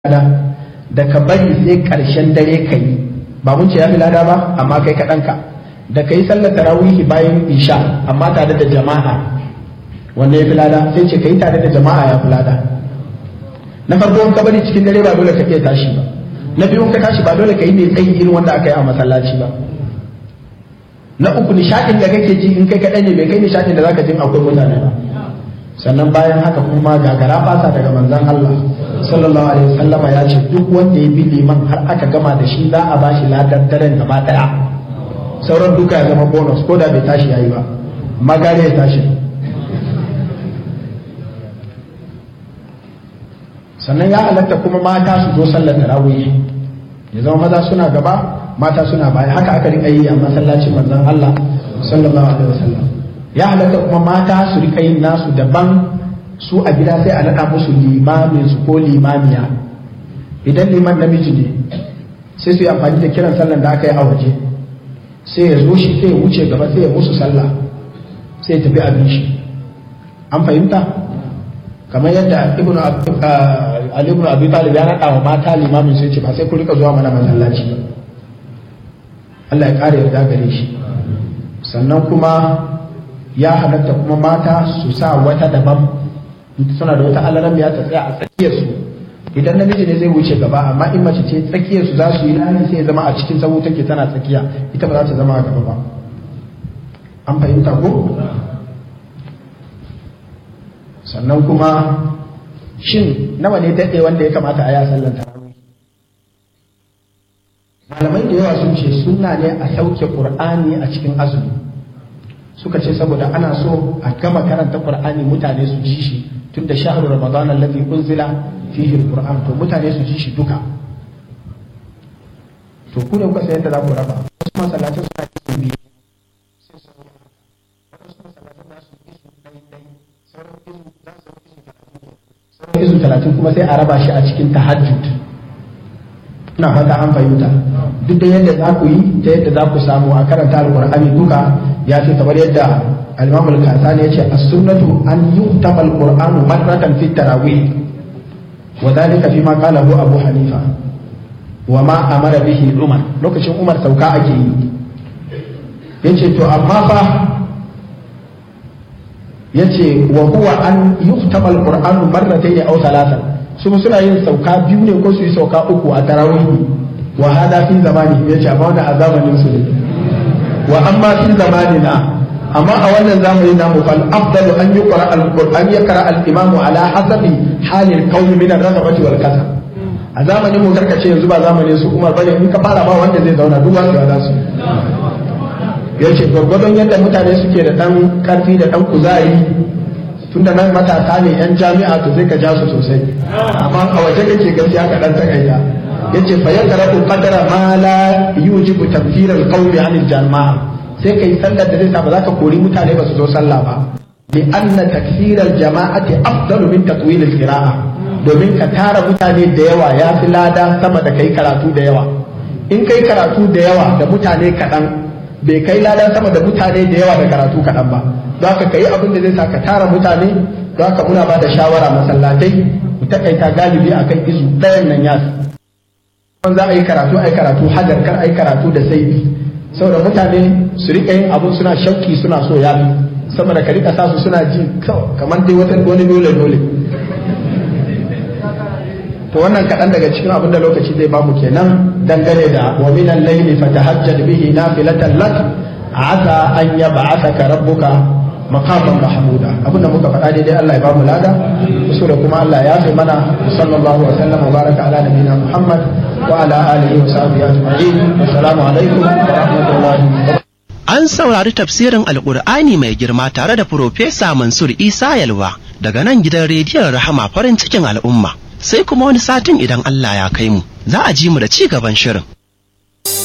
lada da ka bari sai karshen dare ka yi ba mun ce ya fi lada ba amma kai kaɗan ka da ka yi sallar tarawihi bayan isha amma tare da jama'a wanda ya fi lada sai ce ka yi tare da jama'a ya fi lada na farko ka bari cikin dare ba dole ka iya tashi ba na biyu ka tashi ba dole ka yi mai tsayi irin wanda aka yi a masallaci ba na uku nishaɗin da kake ji in kai kaɗai ne bai kai nishaɗin da zaka jin akwai mutane ba sannan bayan haka kuma gagara fasa daga manzon Allah sallallahu alaihi wasallama ya ce duk wanda ya bi liman har aka gama da shi za a bashi ladan daren gaba daya sauran duka ya zama bonus ko da bai tashi yayi ba magare ya tashi sannan ya halatta kuma mata su zo sallar tarawih ya zama maza suna gaba mata suna baya haka aka rika yi a masallacin manzon Allah sallallahu alaihi wasallam ya halatta kuma mata su rika yin nasu daban su a gida sai a naɗa musu limamin su ko limamiya idan liman namiji ne sai su yi amfani da kiran sallan da aka yi a waje sai ya zo shi sai ya wuce gaba sai ya musu sallah sai ya tafi abin shi an fahimta kamar yadda ibnu ali ibn abi talib ya naɗa wa mata limamin sai ce ba sai ku rika zuwa mana masallaci ba Allah ya ƙara yarda gare shi sannan kuma ya halatta kuma mata su sa wata daban suna da wata alaram ya ta tsaya a tsakiyar su idan namiji ne zai wuce gaba amma in mace ce tsakiyar su za su yi layi sai ya zama a cikin sahu take tana tsakiya ita ba za ta zama a gaba ba an fahimta ko sannan kuma shin nawa ne daɗe wanda ya kamata a ya sallan tarawih malamai da yawa sun ce sunna ne a sauke qur'ani a cikin azumi suka ce saboda ana so a gama karanta qur'ani mutane su ji shi tun da shahru ramadan allazi unzila fihi alquran to mutane su ji shi duka to ku ne kuka san yadda za ku raba wasu masallacin suna yin biyu sai su wasu masallacin za su yi su dai dai sauran izu za su yi sauran izu talatin kuma sai a raba shi a cikin tahajjud ina fata an fahimta duk da yadda za ku yi ta yadda za ku samu a karanta alqur'ani duka ya fi kamar yadda al-imam al-kasani yace as-sunnatu an yuktaba al-qur'anu marratan fi tarawih wa dhalika fi ma qalahu abu hanifa wa ma amara bihi umar lokacin umar sauka ake yi yace to amma fa yace wa huwa an yuktaba al-qur'anu marratayn aw thalathan su suna yin sauka biyu ne ko su yi sauka uku a tarawih wa hada fi zamani yace amma wannan a zamanin su ne wa amma fi zamanina amma a wannan zamani namu fal afdalu an yuqra al-qur'an yakra al-imamu ala hasabi halil qawmi min ar-raghabati wal kasal a zamanin mu karkace yanzu ba zamanin su Umar bane in ka fara ba wanda zai zauna duk wanda za su yace gwargwadon yadda mutane suke da dan karfi da dan kuzari tunda nan matasa ne yan jami'a to sai ka ja su sosai amma a waje kake gaskiya ka dan takaita yace fa yaqra'u qadra ma la yujibu tafsir al-qawli 'an al-jama'a sai kai sallar da zai sa ba za ka kori mutane ba su zo sallah ba li anna takfir al-jama'ati afdalu min tatwil al-qira'a domin ka tara mutane da yawa ya fi lada sama da kai karatu da yawa in kai karatu da yawa da mutane kaɗan bai kai lada sama da mutane da yawa da karatu kaɗan ba don haka ka yi abin da zai sa ka tara mutane don haka muna ba da shawara masallatai mu takaita galibi akan izu ɗayan nan ya kuma za a yi karatu a yi karatu hajar kar a yi karatu da saibi saboda mutane su rika yin abun suna shauki suna so ya fi saboda ka rika sa su suna ji kamar dai wata wani dole dole to wannan kaɗan daga cikin abin da lokaci zai bamu kenan dangane da wa minan layli fatahajjad bihi nafilatan lak asa an yab'athaka rabbuka maqaman mahmuda abinda muka faɗa daidai Allah ya bamu lada kusura kuma Allah ya fi mana sallallahu wa sallam wa baraka ala nabiyina Muhammad wa ala alihi wa sahbihi ajma'in assalamu alaikum wa rahmatullahi An saurari tafsirin Alƙur'ani mai girma tare da Profesa Mansur Isa Yalwa daga nan gidan rediyon Rahama farin cikin al'umma. Sai kuma wani satin idan Allah ya kai mu, za a ji mu da ci gaban shirin.